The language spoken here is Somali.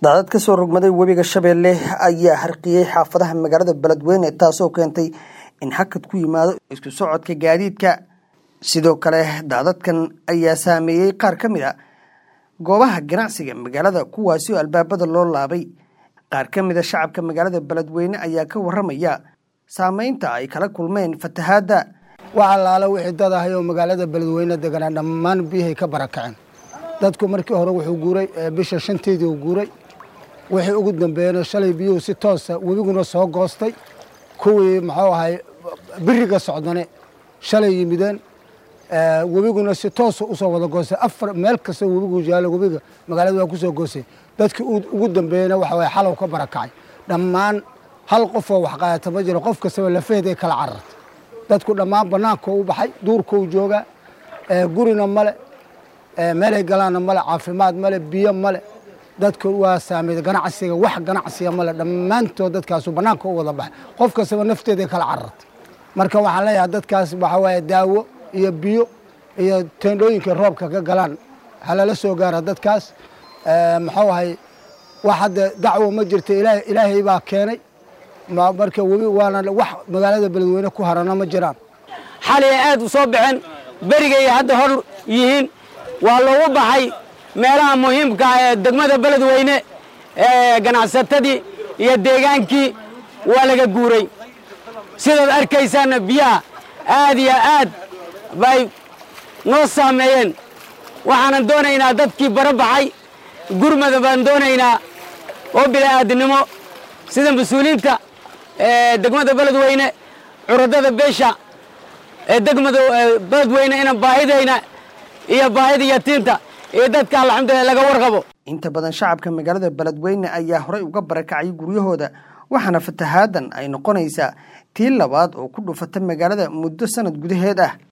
daadad ka soo rogmaday webiga shabeelle ayaa harqiyey xaafadaha magaalada beledweyne taasoo keentay in hakad ku yimaado isku socodka gaadiidka sidoo kale daadadkan ayaa saameeyey qaar ka mid a goobaha ganacsiga magaalada kuwaasi oo albaabada loo laabay qaar ka mid a shacabka magaalada beledweyne ayaa ka waramaya saameynta ay kala kulmeen fatahaadda wax allaala wixii dad ahay oo magaalada beledweyne deganaa dhammaan biyahay ka barakaceen dadku markii hore wuxuu guuray bisha shanteedii uu guuray wixii ugu dambeeyena shalay biyuhu si toosa webiguna soo goostay kuwii muxuu ahay biriga socdane shalay yimideen webiguna si toosa usoo wada goostay afar meel kasta webigu yaalo webiga magaalada waa kusoo goostay dadkii ugu dambeeyena waxa waye xalow ka barakacay dhammaan hal qofoo wax qaadata ma jiro qof kastaba lafeeday kala carartay dadku dhammaan banaanka u baxay duurkau joogaa gurina male meelay galaanna male caafimaad male biyo male dadku waa saameyda ganacsiga wax ganacsiga male dhammaantood dadkaasu banaanka u wada baxay qof kastaba nafteeday kala carartay marka waxaan leeyahay dadkaas waxaa waaye daawo iyo biyo iyo teendhooyinkai roobka ka galaan halala soo gaara dadkaas muxuu ahay wax hadda dacwo ma jirta ilaahay baa keenay marka webi waana wax magaalada beledweyne ku harana ma jiraan xalay aad u soo baxeen berigay hadda hor yihiin waa loogu baxay meelaha muhiimka ee degmada beledweyne ee ganacsatadii iyo deegaankii waa laga guuray sidaad arkaysaanna biyaha aad iyo aad bay noo saameeyeen waxaanan doonaynaa dadkii bara baxay gurmada baan doonaynaa oo bila'aadinimo sida mas-uuliyiinta degmada beledweyne curadada beesha ee degmada beledweyne ina baahidayna iyo baahida yatiinta iyo dadka alxamdulilah laga warqabo inta badan shacabka magaalada beledweyne ayaa horey uga barakacay guryahooda waxaana fatahaadan ay noqonaysaa tii labaad oo ku dhufata magaalada muddo sanad gudaheed ah